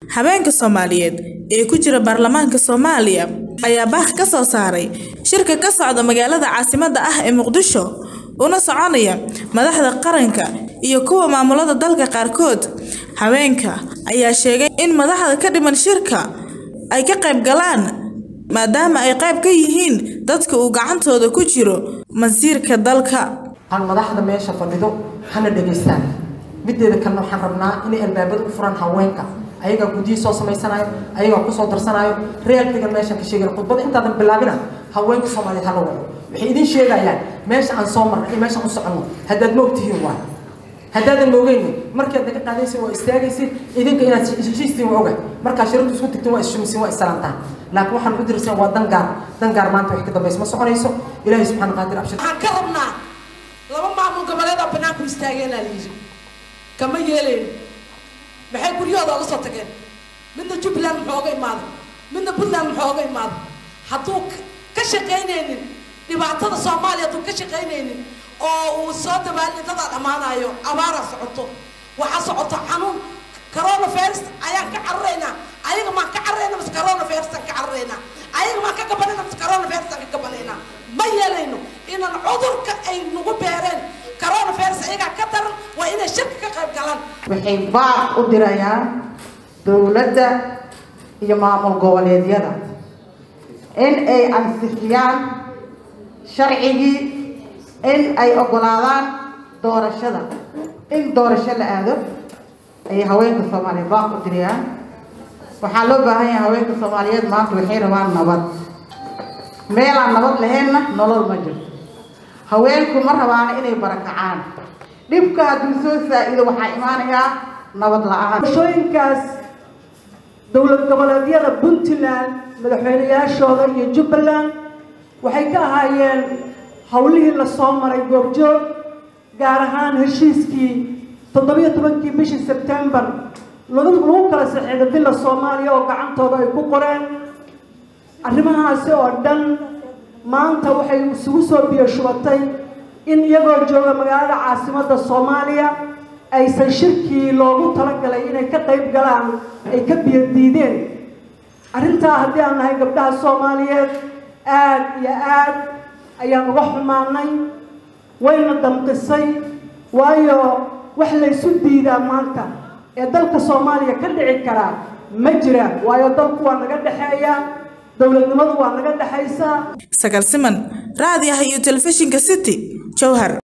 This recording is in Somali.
Haweenka Soomaaliyeed ee ku jira baarlamaanka Soomaaliya ayaa baah ka soo saaray shirka ka socda magaalada caasimadda ah ee Muqdisho una soconaya madaxda qaranka iyo kuwa maamulada dalka qaarkood. Haweenka ayaa sheegay in madaxda ka dhiman shirka ay ka qayb galaan maadaama ay qayb ka yihiin dadka uu gacantooda ku jiro masiirka dalka. aan madaxda meesha fadhido hana dhegaystaan mideeda kalena waxaan rabnaa inay albaabada u furaan haweenka ayagaa guddiyi soo samaysanayo ayagaa kusoo darsanayo realtigan meeshaan ka sheegana khudbada intaadan bilaabina haweenka soomaaliyeed hala wado waxay idin sheegayaan meesha aan soo marna iyo meesha aan u soconno haddaad ma ogtihiin waay haddaadan ma ogeyni markaad naga qaadaysin waa istaagaysin idinka inaad heshiistiin waa oga markaa shirartu isku tagtiin waa isshumisiin waa isalaantaan laakiin waxaan u diraysaan waa dangaar dangaar maanta wax ka dambaysa ma soconayso ilaahay subxaana qaadir abshir waxaan ka rabnaa laba maamul goboleed oo banaanku istaageenaa la yidhi kama yeelayno maxay guryahooda uga soo tageen midna jubbaland muxuu oga imaaday midna puntland muxuu oga imaaday hadduu ka shaqaynaynin dhibaatada soomaaliya hadduu ka shaqaynaynin oo uu soo dabaalin dadaa dhammaanayo abaaraa socoto waxaa socoto xanuun corona virus ayaan ka cararaynaa ayaga maan ka cararayna mase corona virus aan ka cararaynaa ayaga maan ka gabanayna mase corona virus aan ka gabanaynaa ma yeelayno inaan cudurka ay nagu beereen corona virus ayagaa ka daran waa inay shirka ka qayb galaan waxay baaq u dirayaan dowladda iyo maamul goboleedyada in ay ansixiyaan sharcigii in ay oggolaadaan doorashada in doorasho la aado ayay haweenka soomaaliyeed baaq u dirayaan waxaa loo baahan yahay haweenka soomaaliyeed maanta waxay rabaan nabad meelaan nabad lahaynna nolol ma jirto haweenku ma rabaana inay barakacaan dhibka hadduu soo saa-ido waxaa imaanayaa nabad la-aan doorashooyinkaas dowlad goboleedyada puntland madaxweyneyaashooda iyo jubbaland waxay ka ahaayeen howlihii lasoo maray goobjoog gaar ahaan heshiiskii toddobiyo tobankii bishii sebtembar lagu kala saxiiday bila soomaaliya oo gacantooda ay ku qoreen arrimahaasi oo dhan maanta waxay isugu soo biyo shubatay in iyagoo jooga magaalada caasimadda soomaaliya aysan shirkii loogu talagalay inay ka qayb galaan ay ka biyo diideen arrintaa haddii aan nahay gabdhaha soomaaliyeed aad iyo aad ayaan uga xumaanay wayna damqisay waayo wax laysu diidaa maanta ee dalka soomaaliya ka dhici karaa ma jiraan waayo dalku waa naga dhexeeya dowladnimadu waa naga dhexaysaa Sagal Siman, raadiyaha iyo telefishinka City, Jowhar.